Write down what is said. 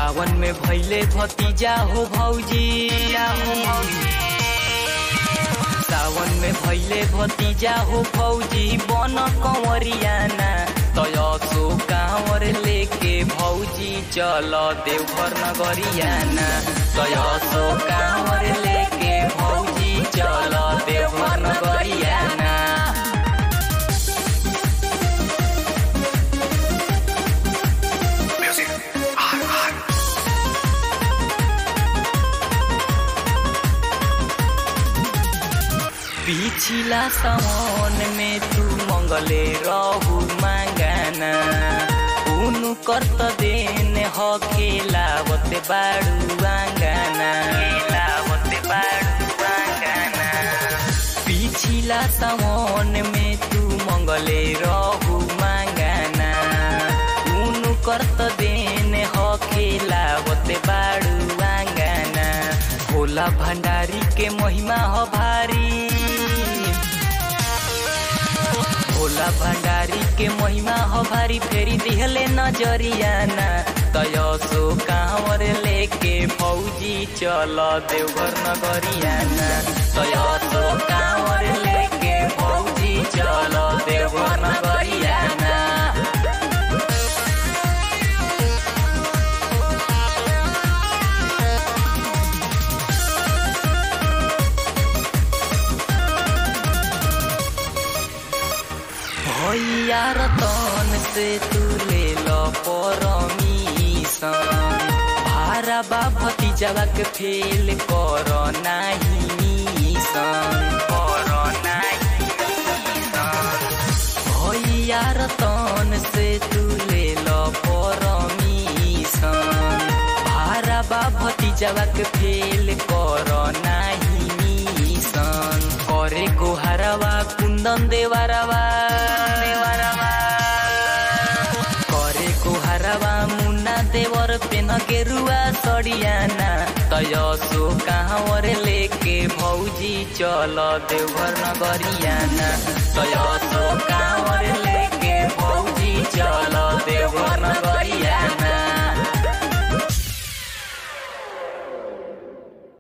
सावन में भैले भतीजा हो भौजी सावन में भैले भतीजा हो भौजी बन कंवरियाना तयसो कांवर लेके भौजी चल देवघर नगरियाना तयसो कांवर लेके भौजी चल देवघर नगरियाना Music. Hot, hot. पिछिला सावन में तू मंगले रहू मांगाना उनु करत देन ह खेलावत बाड़ू आंगाना खेलावत बाड़ू आंगाना पिछिला सावन में तू मंगले रहू मांगाना उनु करत देन ह खेलावत बाड़ू आंगाना भोला भंडारी के महिमा ह भारी भोला भंडारी के महिमा हो भारी फेरी दिहले नजरियाना तयसो कांवर लेके फौजी चल देवघर नगरियाना तयसो कांवर लेके फौजी चल देवघर नगरियाना भैया रतन से तू ले लो परमिशन भारा बा भतीजवा के फेल कर नाही मिशन कर नाही मिशन भैया रतन से तू ले लो परमिशन भारा बा भतीजवा के फेल कर नाही मिशन करे गोहरवा कुंदन देवरवा देवरवा करे गोहरवा मुन्ना देवर पेन गेरुआ सड़ियाना तयसो कांवर लेके भौजी चल देवघर नगरियाना तयसो कांवर लेके भौजी चल देवघर नगरियाना